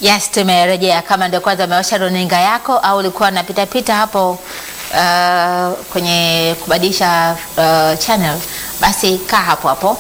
Yes, tumerejea. Kama ndio kwanza umewasha runinga yako au ulikuwa unapita pita hapo uh, kwenye kubadilisha uh, channel, basi kaa hapo hapo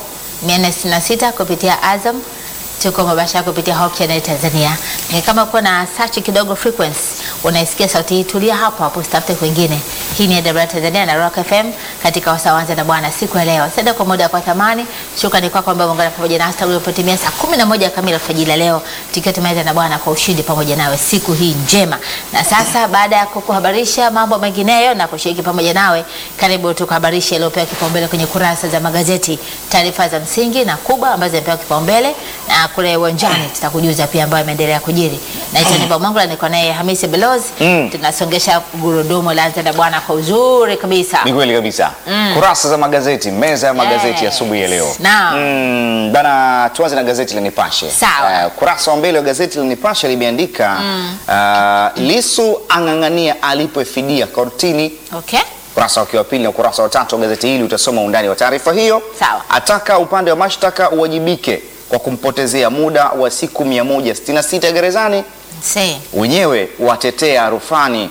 466 kupitia Azam, tuko mubashara kupitia Hope Channel Tanzania. Ni kama uko na search kidogo frequency, unaisikia sauti hii, tulia hapo hapo, usitafute kwingine. Hii ni AWR Tanzania na Rock FM katika wasawanza na Bwana siku ya leo. Sasa kwa muda kwa thamani, shukrani kwako ambaye umeungana pamoja na hasta ulipotimia saa 11 kamili alfajiri ya leo, tukiwa tumeweza na Bwana kwa ushindi pamoja nawe siku hii njema. Na sasa baada ya kukuhabarisha mambo mengineyo na kushiriki pamoja nawe, karibu tukuhabarishe iliyopewa kipaumbele kwenye kurasa za magazeti, taarifa za msingi na kubwa ambazo zimepewa kipaumbele, na kule uwanjani tutakujuza pia ambayo imeendelea kujiri. Naitwa Nipa Mwangula, niko naye Hamisi Belozi. Mm. Tunasongesha gurudumu la Anza na Bwana kwa uzuri kabisa. Ni kweli kabisa. Kurasa za magazeti, meza ya magazeti Yes. asubuhi ya leo. Naam. Mm, bana tuanze na gazeti la Nipashe. Sawa. Eh, kurasa wa mbele wa gazeti la Nipashe limeandika uh, Lisu ang'ang'ania alipwe fidia kortini. Okay. Ukurasa wake wa pili na ukurasa wa tatu wa gazeti hili utasoma undani wa taarifa hiyo. Sawa. Ataka upande wa mashtaka uwajibike kwa kumpotezea muda wa siku 166 gerezani. See. Wenyewe watetea rufani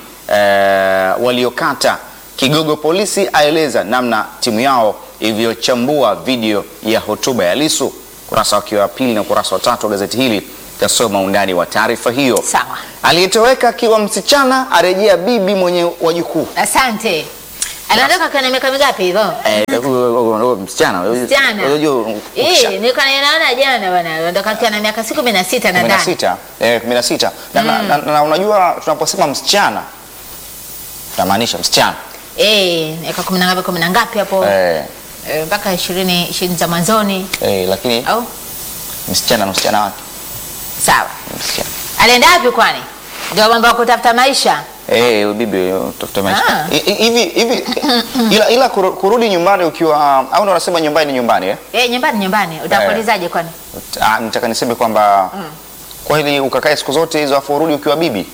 eh, waliokata. Kigogo polisi aeleza namna timu yao ilivyochambua video ya hotuba ya Lisu. Ukurasa wake wa pili na ukurasa wa tatu wa gazeti hili utasoma undani wa taarifa hiyo. Sawa. Aliyetoweka akiwa msichana arejea bibi mwenye wajukuu. Asante. Anaondoka kwa na miaka mingapi hivyo? Eh, huyo- huyo- huyo msichana Msichana. unajua Eh, nilikuwa naona jana bwana, anaondoka akiwa na miaka si 16 kumi na nadhani. sita eh, kumi na sita na, na, na, na unajua tunaposema msichana tunamaanisha msichana Eh, miaka 10 na ngapi 10 na ngapi hapo? eh, Eh, mpaka 20 20 za mwanzoni eh, lakini au? msichana na msichana wake Sawa. msichana Alienda wapi kwani? Ndio mambo ya kutafuta maisha. eh, huyo bibi huyo, tafuta maisha Ah. I- i- hivi hivi ila, ila kuru- kurudi nyumbani ukiwa au ndo unasema nyumbani ni nyumbani eh? Eh, nyumbani nyumbani. Utakuulizaje kwani? Ah, nitaka niseme kwamba kweli ukakae siku zote hizo afu urudi ukiwa bibi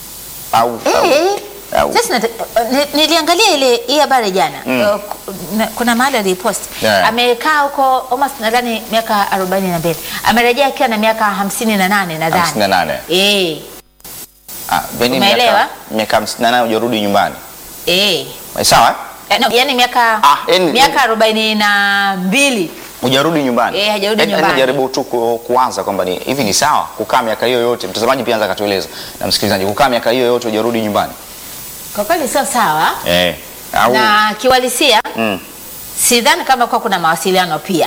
au, au, Eh. au. Sasa nata- ni- niliangalia ile hii habari jana. Uh, ku- na- kuna mahali alipost. Yeah. Amekaa huko almost nadhani miaka 42. Amerejea akiwa na miaka 58 nadhani. 58. Eh. Ah, Beni Umeelewa? miaka miaka 58 hujarudi nyumbani Eh. Eh, sawa eh? Eh, no, yani miaka Ah, yani- miaka arobaini na mbili hujarudi nyumbani Eh, hajarudi Yaani- yaani nyumbani. jaribu tu ku, kuanza kwamba ni hivi ni sawa kukaa miaka hiyo yote mtazamaji pia anza katueleza na msikilizaji kukaa miaka hiyo yote hujarudi nyumbani kwa kweli sio sawa eh au na kiwalisia mm. sidhani kama kuwa kuna mawasiliano pia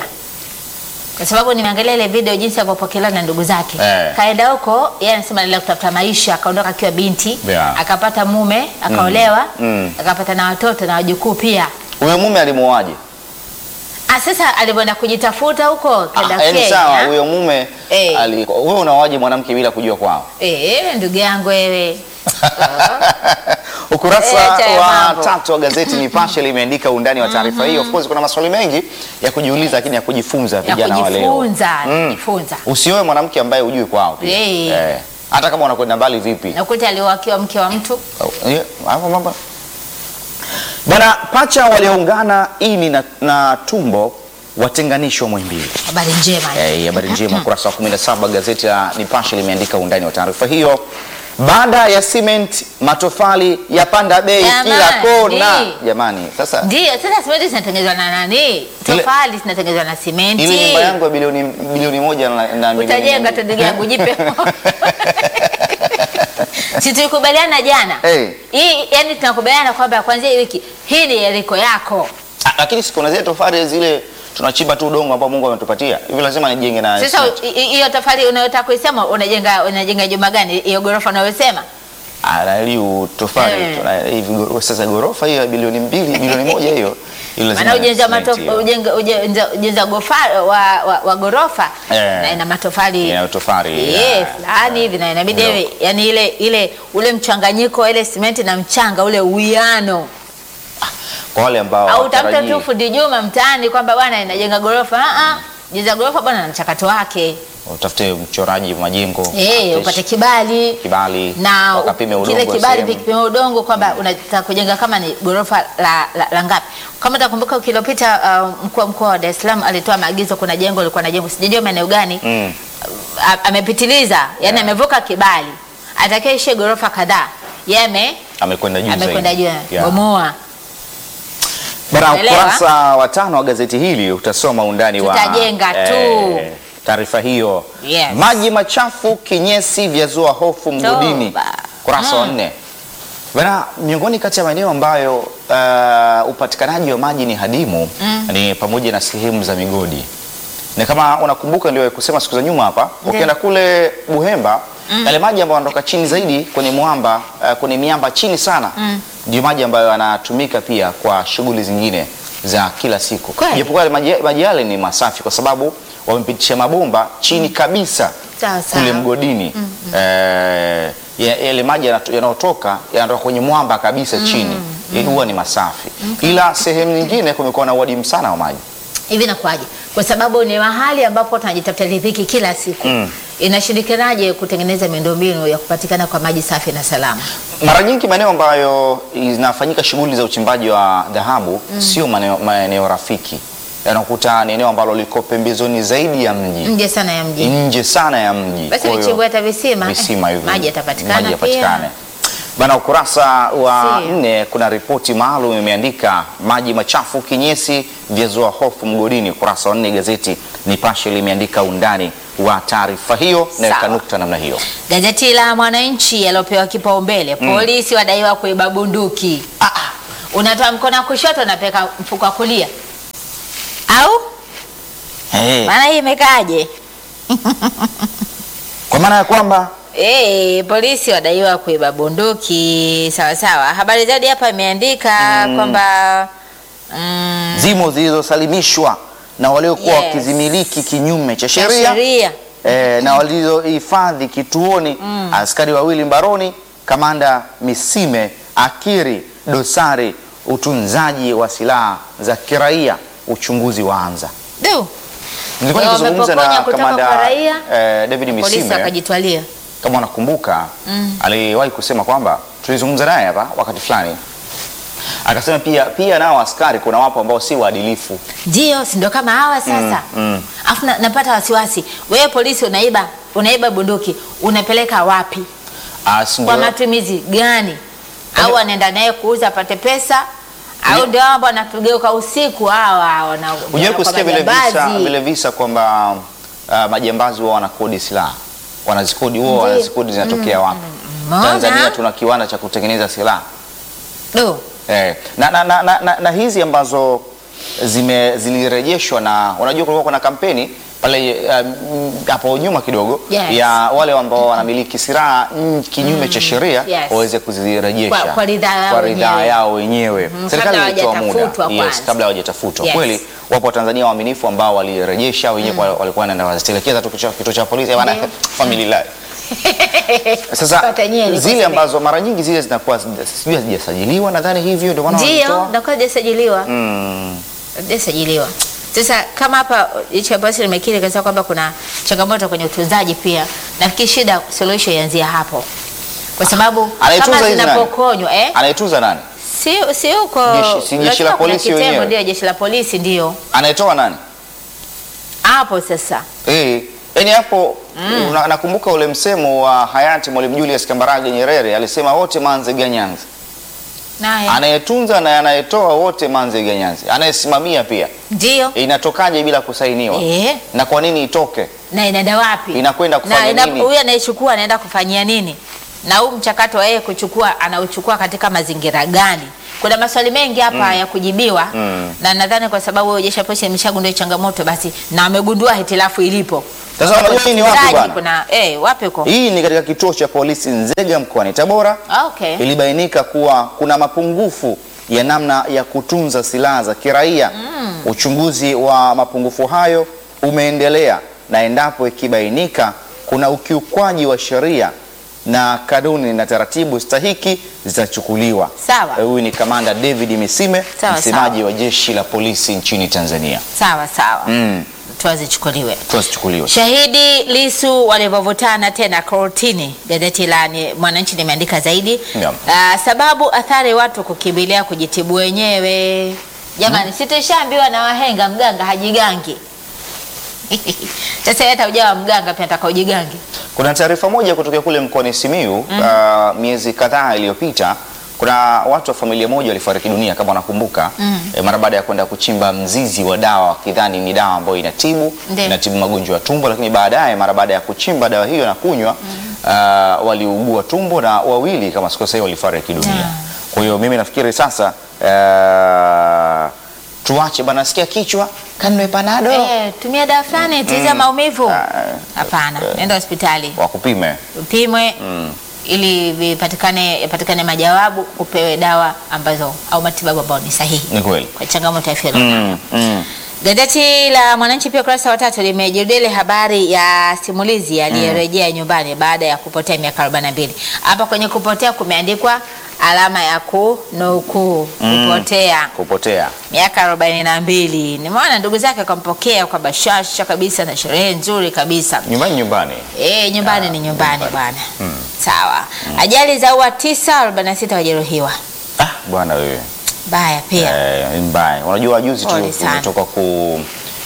kwa sababu nimeangalia ile video jinsi alivyopokelewa na ndugu zake Eh. kaenda huko yeye anasema anaenda kutafuta maisha akaondoka akiwa binti Yeah. akapata mume akaolewa Mm. akapata na watoto na wajukuu pia huyo mume alimuoaje ah, sasa alivyoenda kujitafuta huko kaenda ah, yaani Kenya. sawa huyo mume Eh. ali wewe unaoaje mwanamke bila kujua kwao eh, ndugu yangu wewe ukurasa Eh, cha wa mambo. tatu wa gazeti Nipashe limeandika undani wa taarifa hiyo of course kuna maswali mengi ya kujiuliza lakini ya kujifunza ya vijana wa leo kujifunza Mm. kujifunza usioe mwanamke ambaye hujui kwao pia. Eh. Eh. hata kama unakwenda mbali vipi nakuta aliowakiwa mke wa mtu Oh, eh, hapo mambo bwana pacha walioungana ini na, na tumbo watenganishwa Muhimbili. habari njema hii. Eh, habari njema ukurasa wa 17 gazeti la Nipashe limeandika undani wa taarifa hiyo. Baada ya cement matofali yapanda bei Jamani. kila kona. Jamani, sasa Ndio, sasa simenti zinatengenezwa na nani? Tofali zinatengenezwa na simenti. ile nyumba yangu ya bilioni bilioni moja na, na milioni utajenga mia tu ndugu yangu, jipe moyo. si tulikubaliana jana Eh. hii, yani tunakubaliana kwamba kuanzia hii wiki hii ni eriko yako. Ah, lakini siku na zile tofali zile tunachimba tu udongo ambao Mungu ametupatia. Hivi lazima nijenge na Sasa cement. hi- hi- hiyo tofali unayotaka kuisema unajenga unajenga jumba gani? Hiyo ghorofa unayosema Ah, na ili tofali Eh. tuna hivi goro- sasa ghorofa hiyo ya bilioni mbili bilioni moja hiyo ile lazima maana ujenzi wa cement matof- hiyo. ujenga- ujenza- ujenzi wa gofa- wa, wa, wa ghorofa Eh. na ina matofali Ina tofali, Eh, ya. fulani hivi na inabidi Ndio. iwe- yani ile ile ule mchanganyiko wa ile simenti na mchanga ule uwiano Kwa wale ambao au tafuta hawatarajii. tu fundi Juma mtaani kwamba bwana inajenga ghorofa ah ah jenza ghorofa bwana na mchakato wake utafute mchoraji wa majengo eh utafute upate kibali kibali na wakapime u- udongo kile wa kibali sehemu. kipime udongo kwamba unataka kujenga kama ni ghorofa la, la, la ngapi. Kama utakumbuka wiki iliyopita uh, mkuu wa mkoa wa Dar es Salaam alitoa maagizo, kuna jengo lilikuwa na jengo sijajua maeneo gani Mm. a- amepitiliza yani Yeah. amevuka kibali atakayeishia ghorofa kadhaa yeye ame amekwenda juu amekwenda juu zaidi. Yeah. bomoa Bana, Unaelewa? ukurasa wa tano wa gazeti hili utasoma undani wa Tutajenga tu. taarifa hiyo. Yes. Maji machafu kinyesi vyazua hofu mgodini, Toba. ukurasa wa Mm. nne. Bana, miongoni kati ya maeneo ambayo uh, upatikanaji wa maji ni hadimu ni pamoja na sehemu za migodi, na kama unakumbuka ndio kusema siku za nyuma hapa, ukienda kule Buhemba yale maji ambayo yanatoka chini zaidi kwenye mwamba uh, kwenye miamba chini sana ndio maji ambayo yanatumika pia kwa shughuli zingine za kila siku, Kweli? japokuwa yale maji, maji yale ni masafi kwa sababu wamepitisha mabomba chini kabisa Sawa, sawa. kule mgodini eh, ya- yale maji yanato- yanayotoka yanatoka kwenye mwamba kabisa chini Eh, huwa ni masafi, ila sehemu nyingine kumekuwa na uadimu sana wa maji. hivi nakuaje? Kwa sababu ni mahali ambapo tunajitafuta riziki kila siku Mm. inashindikanaje kutengeneza miundombinu ya kupatikana kwa maji safi na salama? Mara nyingi maeneo ambayo zinafanyika shughuli za uchimbaji wa dhahabu sio maeneo, maeneo rafiki, yanakuta ni eneo ambalo liko pembezoni zaidi ya mji, Nje sana ya mji, nje sana ya mji. basi Kwa hiyo- vichimbwe hata visima, visima eh, hivyo maji yatapatikana maji yapatikane. pia. Bana, ukurasa wa Si. nne kuna ripoti maalum imeandika maji machafu kinyesi vyazua hofu mgodini. Ukurasa wa nne gazeti Nipashe limeandika undani wa taarifa hiyo na Sawa. ikanukta namna hiyo. Gazeti la Mwananchi yaliopewa kipaumbele, polisi wadaiwa kuiba bunduki. Ah, unatoa mkono wa kushoto unapeka mfuko wa kulia, au Hey, maana hii imekaaje? kwa maana ya kwamba Eh, polisi wadaiwa kuiba bunduki. Sawa sawa. Habari zaidi hapa imeandika kwamba mm, zimo zilizosalimishwa na waliokuwa Yes. wakizimiliki kinyume cha cha sheria sheria e, na walizohifadhi kituoni askari wawili mbaroni, kamanda Misime akiri dosari utunzaji wa silaha za kiraia, uchunguzi waanza. Du, Nilikuwa Wao nikizungumza wamepokonya na kutoka kamanda kwa raia, eh, David polisi Misime akajitwalia. kama unakumbuka aliwahi kusema kwamba tulizungumza naye hapa wakati fulani, akasema pia pia nao askari kuna wapo ambao si waadilifu. Ndio, si ndio kama hawa sasa. mm. Afu na, napata wasiwasi. Wewe polisi unaiba, unaiba bunduki, unapeleka wapi? Ah, si Kwa ndio- matumizi gani? Au anaenda naye kuuza apate pesa? Au ndio hao ambao wanatugeuka usiku hawa wana Hujawahi kusikia vile visa, vile visa kwamba uh, majambazi wao wanakodi silaha wanazikodi wao Ndiyo. wanazikodi zinatokea wapi? Mbona? Tanzania tuna kiwanda cha kutengeneza silaha Do. eh, na, na, na, na, na, na hizi ambazo zime zilirejeshwa na unajua, kulikuwa kuna kampeni pale um, hapo nyuma kidogo Yes. ya wale ambao wanamiliki silaha mm, kinyume cha sheria Yes. waweze kuzirejesha Kwa- kwa ridhaa yao kwa ridhaa wenyewe. yao wenyewe. Mhm, Serikali kabla ilitoa muda hawajatafutwa yes, kwanza. kabla hawajatafutwa Yes. kweli. Wapo Watanzania waaminifu ambao walirejesha wenyewe, kwa- walikuwa wanaenda wazitelekeza tu kituo- kituo cha polisi bana, Ndiyo. familia sasa Pata nyeli, zile kuseme. ambazo mara nyingi zile zinakuwa sijui hazijasajiliwa, nadhani hivyo ndio maana Ndio, wanazitoa. ndio hajasajiliwa. Mm. Hajasajiliwa. Sasa kama hapa hicho ambacho nimekiri kasema kwamba kuna changamoto kwenye utunzaji pia, nafikiri shida solution ianzia hapo, kwa sababu Anayetunza kama hizi nani? zinapokonywa eh, Anayetunza nani? si si huko Jeshi- si jeshi la lazima kuna polisi kitengo, wenyewe? ndio jeshi la polisi ndio Anayetoa nani? hapo sasa. Eh, yani hapo una- nakumbuka ule msemo wa hayati Mwalimu Julius Kambarage Nyerere alisema wote manze ganyanzi. Naye Anayetunza na anayetoa wote manze ganyanzi. Anayesimamia pia. ndio Inatokaje bila kusainiwa? eh, Na kwa nini itoke? na inaenda wapi? Inakwenda kufanya na ina- nini? Huyu anayechukua anaenda kufanyia nini? Na huu mchakato wa yeye kuchukua anauchukua katika mazingira gani? Kuna maswali mengi hapa ya kujibiwa Mm. na nadhani kwa sababu jeshi la polisi limeshagundua hii changamoto basi na amegundua hitilafu ilipo. Sasa unajua hii ni wapi Utunzaji bwana? Kuna eh, wapi huko? Hii ni katika kituo cha polisi Nzega mkoani Tabora. Okay. ilibainika kuwa kuna mapungufu ya namna ya kutunza silaha za kiraia. Uchunguzi wa mapungufu hayo umeendelea na endapo ikibainika kuna ukiukwaji wa sheria na kanuni na taratibu stahiki zitachukuliwa. Sawa. Huyu ni Kamanda David Misime, Sawa, msemaji sawa. wa jeshi la polisi nchini Tanzania. Sawa sawa. Mm, Hatua zichukuliwe. tuzichukuliwe. Shahidi Lisu walivyovutana tena kortini, gazeti la ni- Mwananchi limeandika zaidi. Naam. Ah, sababu athari watu kukimbilia kujitibu wenyewe. Jamani, si tushaambiwa na wahenga mganga hajigangi. Sasa yeye hata ujawa mganga pia ataka ujigange. Kuna taarifa moja kutokea kule mkoani Simiyu uh, miezi kadhaa iliyopita kuna watu wa familia moja walifariki dunia kama unakumbuka eh, mara baada ya kwenda kuchimba mzizi wa dawa wakidhani ni dawa ambayo inatibu Ndiyo. inatibu magonjwa ya tumbo, lakini baadaye mara baada ya kuchimba dawa hiyo na kunywa uh, waliugua tumbo na wawili kama sikosei walifariki dunia. Yeah. Kwa hiyo mimi nafikiri sasa uh, tuache bana, nasikia kichwa kanwe panado Eh, tumia dawa fulani tuliza maumivu. Ah, Hapana, nenda hospitali wakupime upimwe ili vipatikane yapatikane majawabu, upewe dawa ambazo au matibabu ambayo ni sahihi ni kweli. kwa changamoto ya afya. Mm, mm. Gazeti la Mwananchi pia ukurasa wa tatu limejadili habari ya simulizi aliyerejea nyumbani baada ya kupotea miaka 42. Hapa kwenye kupotea kumeandikwa alama ya kunukuu kupotea Kupotea miaka arobaini na mbili. Nimeona ndugu zake wakampokea kwa bashasha kabisa na sherehe nzuri kabisa. nyumbani nyumbani E, nyumbani Ah, ni nyumbani nyumbani. bwana. Sawa. Ajali za ua tisa, arobaini na sita wajeruhiwa. ah, bwana wewe Baya pia. eh, ni mbaya. Unajua juzi tu Pole sana. tumetoka ku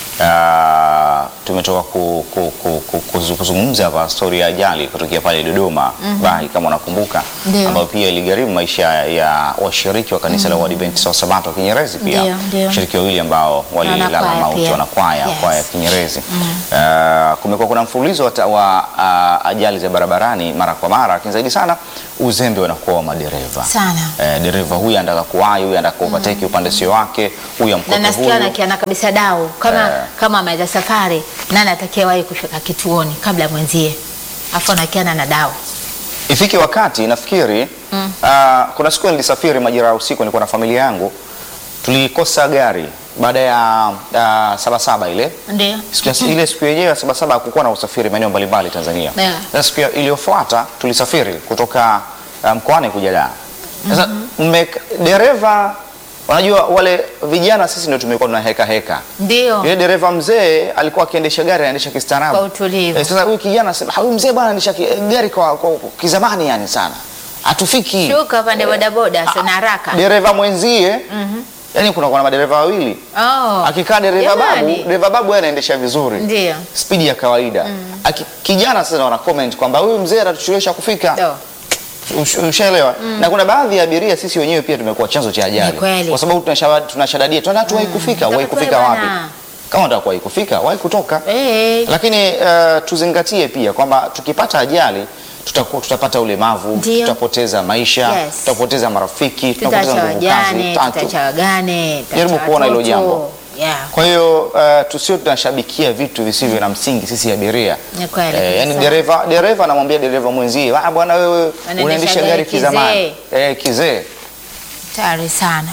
ah, tumetoka ku, ku, ku, ku, kuzu- kuzungumza hapa stori ya ajali kutokea pale Dodoma Bahi kama unakumbuka, Ndio. ambayo pia iligharimu maisha ya washiriki wa kanisa la Waadventista wa Sabato wa Kinyerezi pia Ndio, ndio. washiriki wawili ambao walilala wanakwaya mauti pia. wanakwaya Yes. kwaya ya Kinyerezi. Ah, kumekuwa kuna mfululizo wa, ta- wa ah, ajali za barabarani mara kwa mara, lakini zaidi sana uzembe unakuwa wa madereva Sana. eh, dereva huyu anataka kuwahi, huyu anataka kupateki upande sio wake, huyu Na amkope nasikia huyu. anakiana kabisa dau kama Eh. kama ameweza safari nani atakayewahi kufika kituoni kabla ya mwenzie. Afu anakiana na dau. Ifike wakati nafikiri ah, kuna siku nilisafiri majira ya usiku, nilikuwa na familia yangu, tulikosa gari baada ya ah, sabasaba ile Ndio. siku ya- ile siku yenyewe ya sabasaba hakukuwa na usafiri maeneo mbalimbali Tanzania. Yeah. Sasa siku ya- iliyofuata tulisafiri kutoka ah, mkoani kuja Dar. Sasa mme- dereva, unajua wale vijana sisi ndio tumekuwa tuna heka heka Ndio. Yule dereva mzee alikuwa akiendesha gari anaendesha kistaarabu. Kwa utulivu. Eh, sasa huyu kijana anasema, "Ah, huyu mzee bwana anaendesha ki- gari kwa, kwa, kwa kizamani yani sana. Hatufiki." Shuka pande bodaboda sana haraka. Dereva mwenzie yani kuna kuna madereva wawili. Oh. Akikaa dereva babu, Jamani. dereva babu yeye anaendesha vizuri. Ndio. Spidi ya kawaida. Aki, kijana sasa wana comment kwamba huyu mzee atatuchelewesha kufika. Ndio. Ush- Ushaelewa? Na kuna baadhi ya abiria sisi wenyewe pia tumekuwa chanzo cha ajali. Ni kweli. Kwa sababu tunashaba- tunashadadia, tunataka tuwahi kufika, wahi Ndio kufika wapi? bwana. Kama unataka kuwahi kufika, wahi kutoka. Eh. Lakini uh, tuzingatie pia kwamba tukipata ajali tutaku, tutapata ulemavu, Ndio. tutapoteza maisha, Yes. tutapoteza marafiki, tutapoteza Tutaacha nguvu kazi. wajane, Tatu. tutaacha wagane, tutaacha Jaribu kuona hilo watoto. jambo. Yeah. Kwa hiyo uh, tusio tunashabikia vitu visivyo na msingi sisi abiria. Ni kweli Eh, yani kabisa. dereva dereva anamwambia dereva mwenzie, "Ah bwana wewe Unaendesha unaendesha gari gari kizamani." kizee. Eh, kizee. Tayari sana.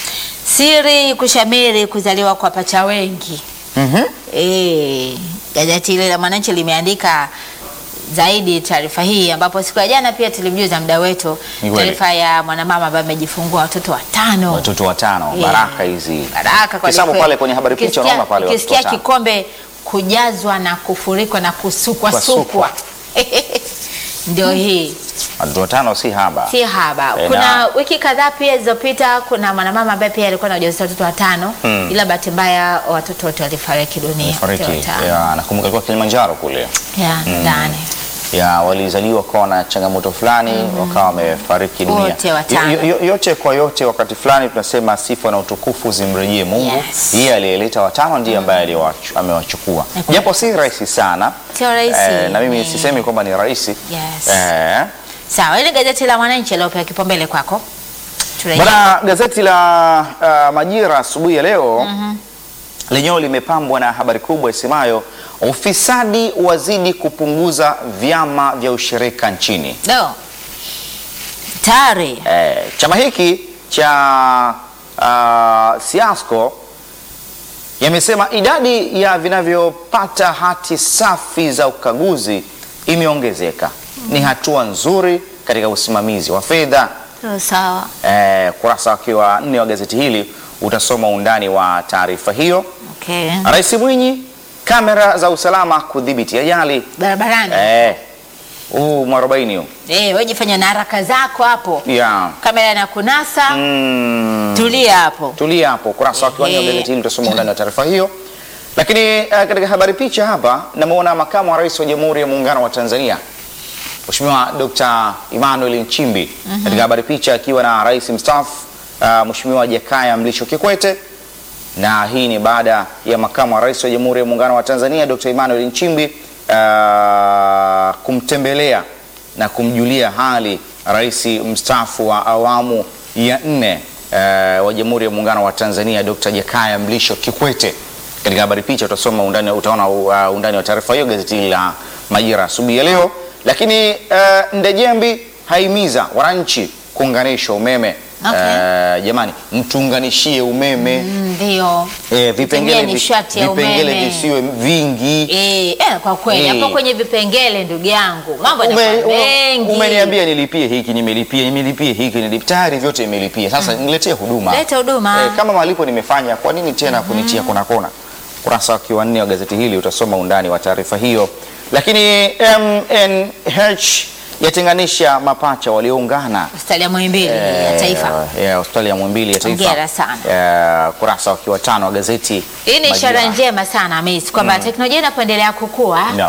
Siri kushamiri kuzaliwa kwa pacha wengi. Mhm. Eh, gazeti ile la Mwananchi limeandika zaidi taarifa hii, ambapo siku ya jana pia tulimjuza mda wetu Ni kweli. taarifa ya mwanamama ambaye amejifungua watoto watano. Watoto watano, Yeah. baraka hizi. Baraka kwa Hesabu kweli. pale kwenye habari picha Ukisikia- unaona pale watoto ukisikia watano. kikombe kujazwa na kufurikwa na kusukwa Kusukwa. sukwa ndio hii Watoto watano si haba. si haba. Eh, Kuna na- wiki kadhaa pia zilizopita, kuna mwanamama ambaye pia alikuwa na ujauzito watoto watano Hmm. ila bahati mbaya watoto wote walifariki dunia. Fariki. wote watano. Ya, nakumbuka ilikuwa Kilimanjaro kule. Ya, ndani. ya walizaliwa kwa na changamoto fulani wakawa wamefariki dunia. Wote watano. Yo- yo- yote kwa yote, wakati fulani tunasema sifa na utukufu zimrejee Mungu. Yes. Yeye aliyeleta watano ndiye ambaye aliwachu- amewachukua, Ni kweli. japo si rahisi sana Sio rahisi. eh, na mimi Ni- sisemi kwamba ni rahisi Yes. eh, Sawa, ile gazeti la Mwananchi aliopewa kipaumbele kwako. Turejee. Bwana, gazeti la uh, Majira asubuhi ya leo lenyewe limepambwa na habari kubwa isemayo ufisadi wazidi kupunguza vyama vya ushirika nchini. No. Tayari. Eh, chama hiki cha uh, Siasco yamesema idadi ya vinavyopata hati safi za ukaguzi imeongezeka. Ni hatua nzuri katika usimamizi wa fedha. Sawa, Sawa. Eh, kurasa wakiwa nne wa gazeti hili utasoma undani wa taarifa hiyo. Okay. Rais Mwinyi, kamera za usalama kudhibiti ajali. Barabarani. Eh, huu mwarobaini huu Eh, wewe jifanya na haraka zako hapo. ya Kamera na kunasa. mm, Tulia hapo. tulia hapo. Kurasa wakiwa nne wa Ehe. gazeti hili utasoma undani wa taarifa hiyo. Lakini uh, katika habari picha hapa namuona makamu wa rais wa Jamhuri ya Muungano wa Tanzania Mheshimiwa Dr. Emmanuel Nchimbi katika habari picha akiwa na rais mstaafu uh, Mheshimiwa Jakaya Mlisho Kikwete, na hii ni baada ya makamu wa rais wa Jamhuri ya Muungano wa Tanzania Dr. Emmanuel Nchimbi uh, kumtembelea na kumjulia hali rais mstaafu wa awamu ya nne uh, wa Jamhuri ya Muungano wa Tanzania Dr. Jakaya Mlisho Kikwete. Katika habari picha utasoma undani, utaona uh, undani wa taarifa hiyo gazeti la Majira asubuhi ya leo. Lakini uh, Ndejembi haimiza wananchi kuunganisha umeme. Okay. Uh, jamani mtuunganishie umeme Ndio. eh, vipengele, vi- nishati ya vipengele umeme. visiwe vingi. Eh, eh, kwa kweli Eh. hapo kwenye vipengele ndugu yangu mambo Ume- yanakuwa ume- mengi. Umeniambia nilipie hiki, nimelipia, nimelipia hiki, nilipia, tayari vyote nimelipia. Sasa niletee huduma. Leta huduma. Eh, kama malipo nimefanya, kwa nini tena kunitia kona kona? Kurasa wa kiwanne wa gazeti hili utasoma undani wa taarifa hiyo. Lakini MNH yatenganisha mapacha walioungana Hospitali ya Muhimbili ya Taifa. Eh, ya hospitali ya Muhimbili ya Taifa. Hongera sana. Eh, kurasa wa kiwatano wa gazeti Hii ni ishara Majira. njema sana Miss, kwamba teknolojia inapoendelea kukua Naam.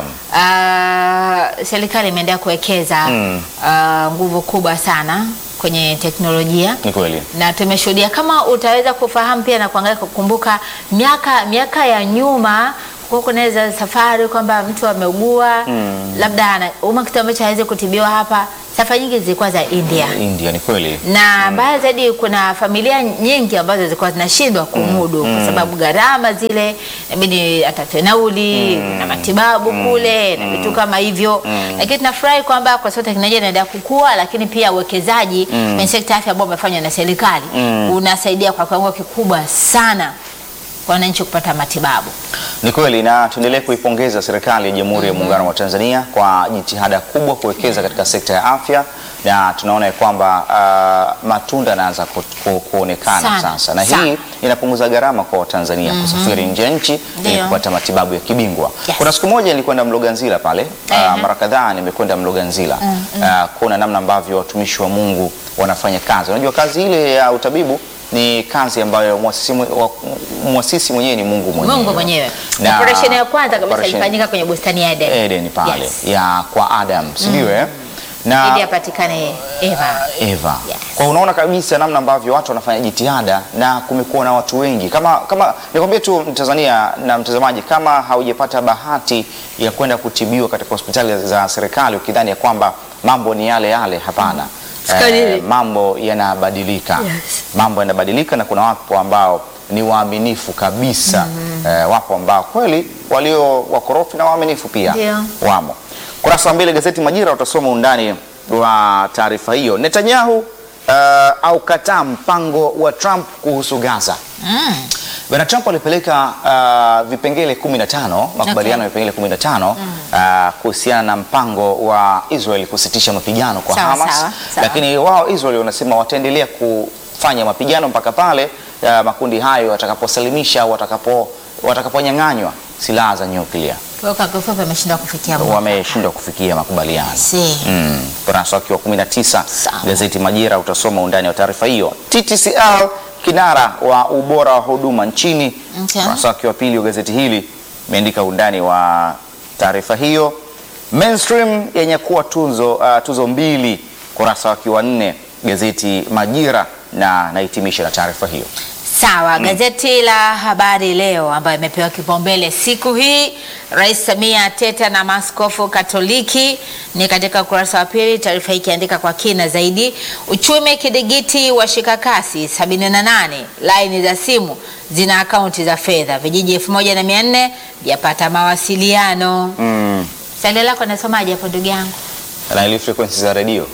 ah, serikali imeendelea kuwekeza ah, nguvu kubwa sana kwenye teknolojia Ni kweli. na tumeshuhudia kama utaweza kufahamu pia na kuangalia kukumbuka miaka miaka ya nyuma kwa kunaweza safari kwamba mtu ameugua labda ana- uma kitu ambacho hawezi kutibiwa hapa. Safari nyingi zilikuwa za India India ni kweli. na mbaya zaidi, kuna familia nyingi ambazo zilikuwa zinashindwa kumudu kwa sababu gharama zile, inabidi atafute nauli na matibabu kule na vitu kama hivyo. Lakini tunafurahi kwamba kwa sababu teknolojia inaendelea kukua, lakini pia uwekezaji kwenye sekta ya afya ambao umefanywa na serikali unasaidia kwa kiwango kikubwa sana kwa wananchi kupata matibabu. Ni kweli na tuendelee kuipongeza serikali ya Jamhuri ya Muungano wa Tanzania kwa jitihada kubwa kuwekeza katika sekta ya afya na tunaona ya kwamba uh, matunda yanaanza ku, ku, kuonekana Sana, sasa, na sana. hii inapunguza gharama kwa Watanzania kusafiri nje ya nchi ili Ndio. kupata matibabu ya kibingwa. Yes. Kuna siku moja nilikwenda Mloganzila pale Ehe. uh, mara kadhaa nimekwenda Mloganzila uh, kuona namna ambavyo watumishi wa Mungu wanafanya kazi. Unajua kazi ile ya utabibu ni kazi ambayo mwasisi mwe- wa- mwasisi mwenyewe ni Mungu mwenyewe. Mungu mwenyewe. Na- Operesheni ya kwanza kabisa operation- ilifanyika kwenye bustani ya Eden. Eden pale Yes. ya kwa Adam si ndio eh? na ili apatikane Eva. Eva. Yes. Kwa unaona kabisa namna ambavyo watu wanafanya jitihada na kumekuwa na watu wengi. Kama kama nikwambie tu Mtanzania na mtazamaji, kama haujapata bahati ya kwenda kutibiwa katika hospitali za serikali ukidhani ya kwamba mambo ni yale yale, hapana. Sikali. mambo yanabadilika. Yes. Mambo yanabadilika na kuna wapo ambao ni waaminifu kabisa. Eh, wapo ambao kweli walio wakorofi na waaminifu pia Ndio. wamo. Kurasa wa mbele gazeti Majira utasoma undani wa taarifa hiyo. Netanyahu uh, au kataa mpango wa Trump kuhusu Gaza. Mm. Bwana Trump alipeleka uh, vipengele 15 makubaliano ya vipengele 15 uh, kuhusiana na mpango wa Israel kusitisha mapigano kwa Sawa, Hamas, sawa, sawa. lakini wao Israel wanasema wataendelea kufanya mapigano mpaka pale uh, makundi hayo watakaposalimisha au watakapo watakaponyang'anywa silaha za nyuklia. Kwa hiyo kwa kifupi ameshindwa kufikia mwafaka. Wameshindwa kufikia makubaliano. Si. Mm, ukurasa wake wa 19 Sawa. gazeti Majira utasoma undani wa taarifa hiyo. TTCL kinara wa ubora wa huduma nchini. Okay. Ukurasa wake wa pili wa gazeti hili imeandika undani wa taarifa hiyo. Mainstream yenye kuwa tuzo, uh, tuzo mbili. Ukurasa wake wa nne gazeti Majira na nahitimisha na taarifa hiyo. Sawa, gazeti la Habari Leo ambayo imepewa kipaumbele siku hii, Rais Samia teta na maaskofu Katoliki, ni katika ukurasa wa pili, taarifa hii ikiandika kwa kina zaidi. Uchumi kidigiti wa shikakasi 78 laini za simu zina akaunti za fedha, vijiji 1400 vyapata mawasiliano. Mm. Swali lako nasomaje hapo ndugu yangu? na ile frequency za redio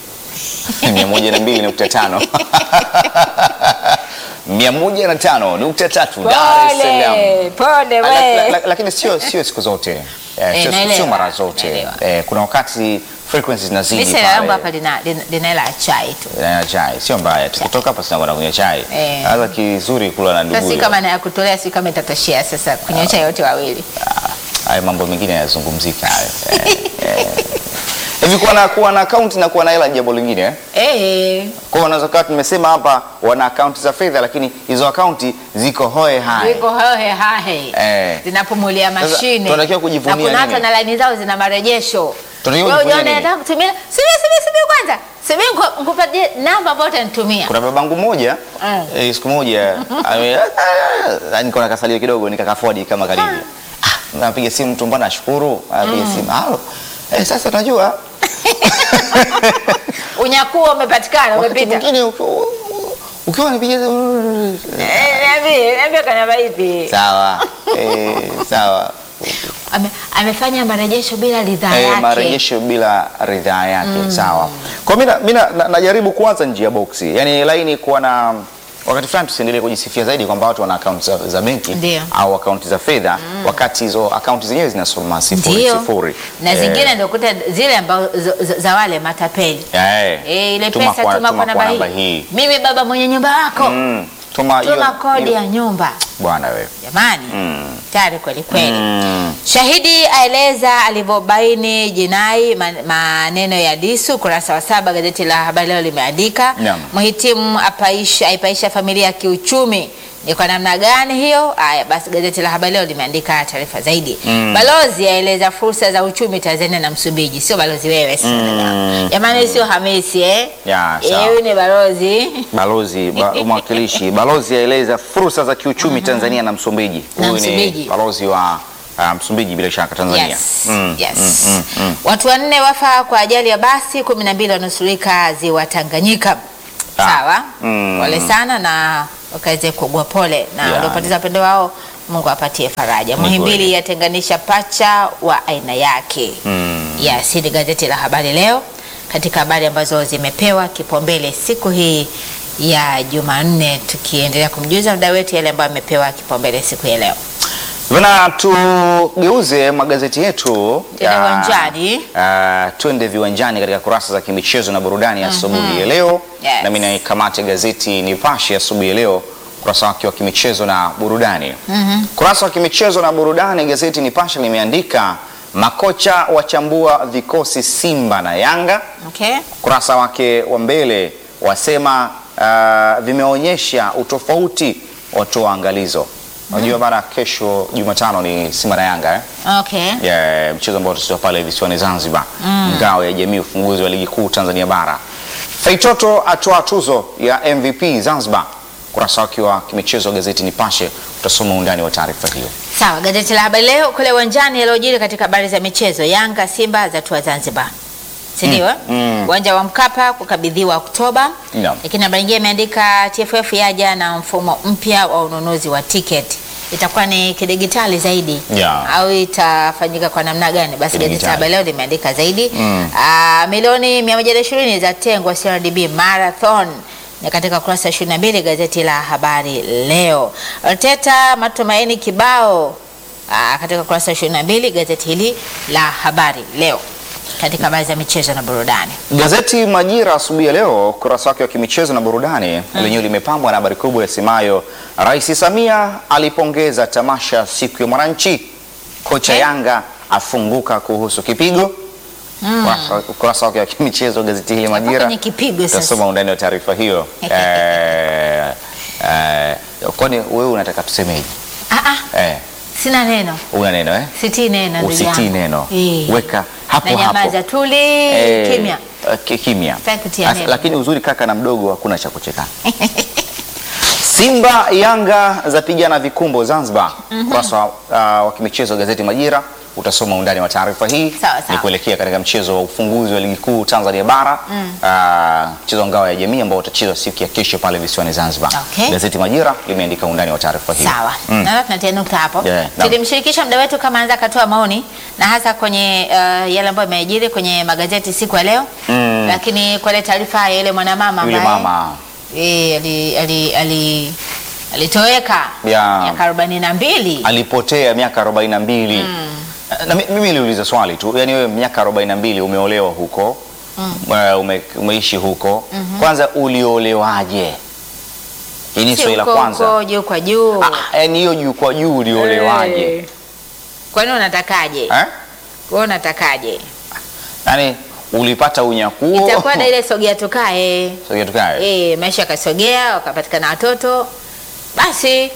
102.5 105.3 Dar es Salaam. Pole, pole La- we. la- la- Lakini sio sio siku zote eh, Eh, sio- naelewa, sio mara zote naelewa. eh, kuna wakati frequency zinazidi Lisa yangu hapa pale lina lina- lina hela ya chai tu. na chai sio mbaya tukitoka hapa sinakwenda kunywa chai Eh. hata kizuri kula na Sasa si ndugu kama na ya kutolea, si kama itatoshea sasa kunyosha yote wawili. hayo mambo mengine yanazungumzika hayo Eh, eh. hivi kuwa na kuwa na account na kuwa na hela ni jambo lingine eh? Eh, Kwa hiyo unaweza kuwa tumesema hapa wana akaunti za fedha, lakini hizo akaunti ziko hoe hai. ziko hohe hahe Eh. zinapumulia Sasa, mashine tunatakiwa kujivunia na kuna hata nini? na laini zao zina marejesho. Tunatakiwa Wewe kujivunia ujione nini? nataka kutumia, subiri subiri subiri kwanza, subiri nku- nikupatie namba ambayo utanitumia. Kuna babangu mmoja Mm. eh, siku moja ame- ah, niko na kasalio kidogo nikakafodi kama karibu. Ah, napiga simu mtu mbona ashukuru, anapiga simu. Halo. Eh, sasa unajua Unyakuo umepatikana, wakati umepita. mwingine uki- ukiwa unapiga Eh, Niambie, niambie kwa namba ipi? sawa. Eh, sawa. Ame, amefanya marejesho bila ridhaa Eh, yake. marejesho bila ridhaa yake sawa. Kwa mimi na- mimi na- na- najaribu kuanza njia boksi, yaani laini kuwa na wakati fulani tusiendelee kujisifia zaidi kwamba watu wana akaunti za, za benki Ndio. au akaunti za fedha wakati hizo akaunti zenyewe zinasoma sifuri Ndio. sifuri Na Eh, zingine ndio kuta zile ambazo za, za, za wale matapeli. eh, Eh, ile tuma pesa kwa- tuma kwa namba namba hii. Mimi baba mwenye nyumba yako. Mm, tuma hiyo- Tuma kodi hiyo- ya nyumba. bwana wewe. Jamani. Mm. Tayari kweli kweli. Mm. Shahidi aeleza alivyobaini jinai man- maneno ya Disu. Kurasa wa saba gazeti la Habari Leo limeandika Naam. mhitimu apaisha, aipaisha familia kiuchumi. Ni kwa namna gani hiyo? Aya, basi gazeti la Habari Leo limeandika taarifa zaidi. Mm. Balozi aeleza fursa za uchumi Tanzania na Msumbiji. Sio balozi wewe sio Mm. jamani, sio Hamisi eh? Ya, Eh, sawa. huyu ni balozi Balozi ba, mwakilishi balozi aeleza fursa za kiuchumi Tanzania na Msumbiji. Na Huyu ni Msumbiji. balozi wa uh, Msumbiji bila shaka Tanzania. Yes, Mm, yes. mm, mm, mm. Watu wanne wafa kwa ajali ya basi, kumi na mbili wanusurika ziwa Tanganyika. Ah. Sawa, Mm. pole sana na wakaweze kuugua pole na Yeah. waliopoteza wapendo wao, Mungu apatie faraja. Ni Muhimbili kweli. yatenganisha pacha wa aina yake. Mm. Yes, hili gazeti la Habari Leo katika habari ambazo zimepewa kipaumbele siku hii ya Jumanne, tukiendelea kumjuza mda wetu yale ambayo amepewa kipaumbele siku ya leo. Bana, tugeuze magazeti yetu Tuende ya- uwanjani. ah, twende viwanjani katika kurasa za kimichezo na burudani asubuhi ya leo. Yes. Nami naikamate gazeti Nipashe asubuhi ya leo kurasa wake wa kimichezo na burudani. Kurasa wa kimichezo na burudani, gazeti Nipashe limeandika makocha wachambua vikosi Simba na Yanga. Okay? Kurasa wake wa mbele wasema uh, vimeonyesha utofauti, watoa angalizo. Unajua bana, kesho Jumatano ni Simba na Yanga eh? Okay. ya mchezo ambao utachezwa pale visiwani Zanzibar, ngao ya jamii, ufunguzi wa ligi kuu Tanzania bara. Feitoto atoa tuzo ya MVP Zanzibar. Kurasa wake wa kimichezo wa gazeti Nipashe utasoma undani wa taarifa hiyo. Sawa, gazeti la habari leo kule uwanjani yaliyojiri katika habari za michezo, Yanga Simba zatua Zanzibar, si ndio? eh? mm. Uwanja wa Mkapa kukabidhiwa Oktoba. Naam. Lakini habari nyingine imeandika TFF yaja na mfumo mpya wa ununuzi wa tiketi. Itakuwa ni kidigitali zaidi Yeah. au itafanyika kwa namna gani? Basi gazeti Kidigitali. la habari leo limeandika zaidi. Mm. Ah, milioni 120 za tengwa CRDB Marathon ni katika kurasa 22 gazeti la habari leo. Arteta matumaini kibao ah, katika kurasa 22 gazeti hili la habari leo katika habari za michezo na burudani. Gazeti Majira asubuhi ya leo ukurasa wake wa kimichezo na burudani lenyewe limepambwa na habari kubwa yasemayo Rais Samia alipongeza tamasha siku ya mwananchi, kocha Okay. Yanga afunguka kuhusu kipigo. Ukurasa- Ukurasa wake wa kimichezo gazeti hili Majira kwenye kipigo sasa. utasoma undani wa taarifa hiyo. eh, eh, kwani wewe unataka tusemeje? Ah, ah, Eh, sina neno una neno eh? sitii neno ndugu Usitii yangu. neno, Eh. weka hapo na hapo. nyamaza tuli Eh, kimya eh, ki- kimya. Sitaki kutia As- neno. Lakini uzuri kaka na mdogo hakuna cha kucheka. Simba Yanga zapigana vikumbo Zanzibar. Ukurasa wa, uh, wa kimichezo gazeti Majira utasoma undani wa taarifa hii. Sawa, sawa. Ni kuelekea katika mchezo wa ufunguzi wa ligi kuu Tanzania bara uh, mchezo wa ngao ya jamii ambao utachezwa siku ya kesho pale visiwani Zanzibar. Okay. Gazeti Majira limeandika undani wa taarifa hii. Sawa, Mm. naona tunatia nukta hapo. Yeah, naam. Tulimshirikisha mda wetu kama anaweza akatoa maoni na hasa kwenye uh, yale ambayo yameajiri kwenye magazeti siku ya leo Mm. lakini kwa ile taarifa ya yule mwanamama Yule ambaye mama eh, ali, ali, ali, alitoweka Ya. miaka arobaini na mbili alipotea miaka 42. Na mi- mimi niliuliza swali tu, yani wewe miaka 42 umeolewa huko uh, ume, umeishi huko kwanza, uliolewaje? Hii ni Si swali la huko kwanza. huko juu kwa juu Ah, yani hiyo juu kwa juu uliolewaje? Eh. Kwani unatakaje? Eh? Wewe unatakaje? Yani ulipata unyakuo itakuwa na ile sogea tukae Sogea tukae. eh, maisha yakasogea, wakapatikana watoto basi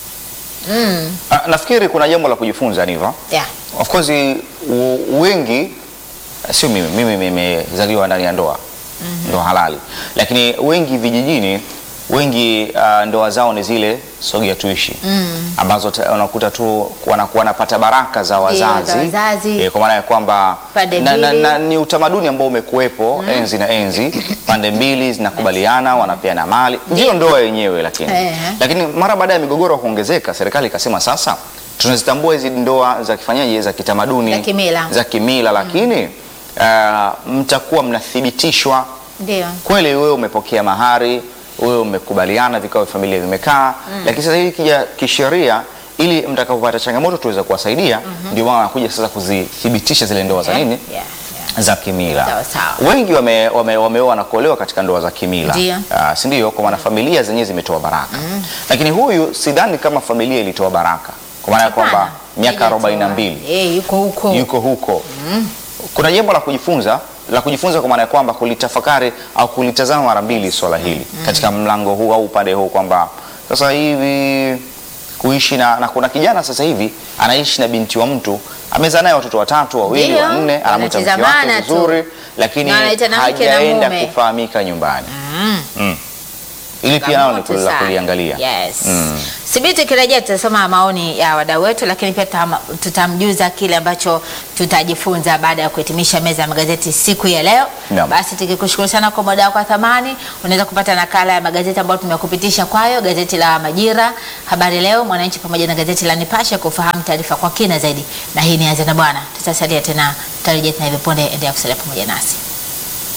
mm, Ah, nafikiri kuna jambo la kujifunza Niva. yeah. Of course u- wengi sio mimi, mimi nimezaliwa ndani ya ndoa ndoa halali, lakini wengi vijijini, wengi uh, ndoa zao ni zile sogea tuishi ambazo ta- unakuta tu wanakuwa wanapata baraka za wazazi, za wazazi. Eh, kwa maana ya kwamba Pande na, na, mbili. na, ni utamaduni ambao umekuwepo enzi na enzi, pande mbili zinakubaliana, wanapeana mali, ndio ndoa yenyewe lakini Eh. lakini mara baada ya migogoro kuongezeka, serikali ikasema sasa tunazitambua hizi ndoa za kifanyaje za kitamaduni Za kimila. za kimila, lakini ah, mtakuwa mnathibitishwa Ndio. kweli wewe umepokea mahari, wewe umekubaliana, vikao vya familia vimekaa, lakini sasa hivi kija kisheria ili mtakapopata changamoto tuweze kuwasaidia. Ndio maana wanakuja sasa kuzithibitisha zile ndoa za nini Yeah, yeah. za kimila. Sawa, sawa. Wengi wame, wame, wameoa na kuolewa katika ndoa za kimila Ndio. Ah, si ndio? Kwa maana familia zenyewe zimetoa baraka, lakini huyu sidhani kama familia ilitoa baraka, kwa maana ya kwamba Hapana, miaka haijatoa. arobaini na mbili Eh, yuko huko yuko huko. Kuna jambo la kujifunza la kujifunza kwa maana ya kwamba kulitafakari au kulitazama mara mbili swala hili katika mlango huu au upande huu kwamba sasa hivi kuishi na, na kuna kijana sasa hivi anaishi na binti wa mtu amezaa naye watoto watatu wawili Ndio, wanne, anamwita mke wake wanatizamana tu. vizuri, lakini Na anaita na mke na hajaenda mume. kufahamika nyumbani. Mm. Mm. Ili pia nalo ni Changamoto la sana. kuliangalia. Yes. Mm. Sibiti kirejea tutasoma maoni ya wadau wetu, lakini pia tutam- tutamjuza kile ambacho tutajifunza baada ya kuhitimisha meza ya magazeti siku ya leo. Naam. Basi tukikushukuru sana kwa muda wako wa thamani. Unaweza kupata nakala ya magazeti ambayo tumekupitisha kwayo, gazeti la Majira, Habari Leo, Mwananchi pamoja na gazeti la Nipashe kufahamu taarifa kwa kina zaidi. Na hii ni Azana Bwana, tutasalia tena, tutarejea tena hivi punde. Endelea kusalia pamoja nasi.